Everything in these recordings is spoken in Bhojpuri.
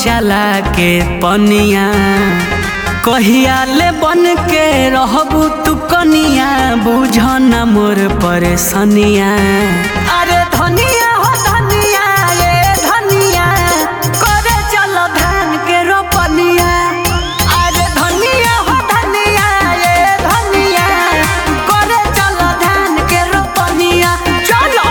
चला के पनिया कहिया ले बन के रहबू तू कनिया बुझ न मोर परेशानिया अरे धनिया हो धनिया ये धनिया करे चलो धान के रोपनिया अरे धनिया हो धनिया ये धनिया करे चलो धान के रोपनिया चलो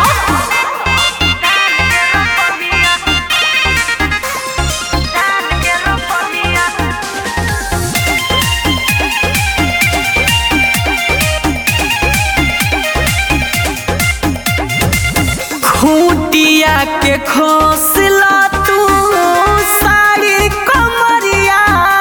खूटिया के खोसला तू साड़ी कमरिया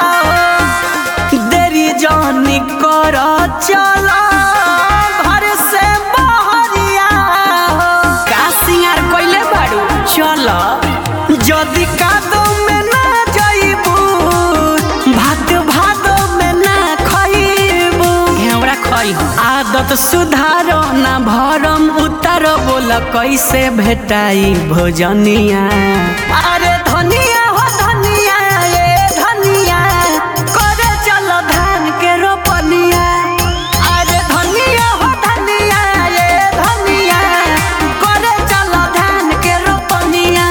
देरी जानी कर चला घर से बहरिया का सिंगार कइले बाड़ू चल जदी कादो में ना जाइबू भात भादो में ना खइबू हमरा खइ आदत सुधारो ना भरम उतार बोल कैसे भेटाई भोजनिया अरे धनिया हो धनिया ये धनिया करे चलो धान के रोपनिया अरे धनिया हो धनिया ये धनिया करे चलो धान के रोपनिया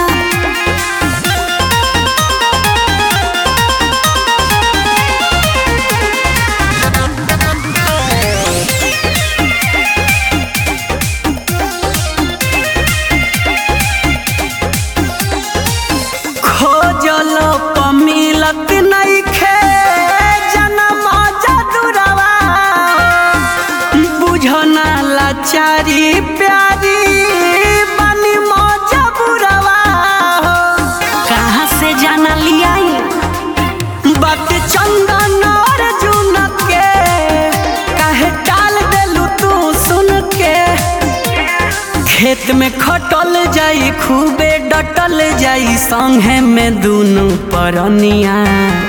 खोजल पमिलत नइखे जनम जदुरवा बुझना लाचारी प्यारी बनी मजबुरवा कहाँ से जाना लियाई बात चंदन और जुन के काहे टाल देलू तू सुन के खेत में खटल जाई खूबे डटल जाई संगे में दुनु परनिया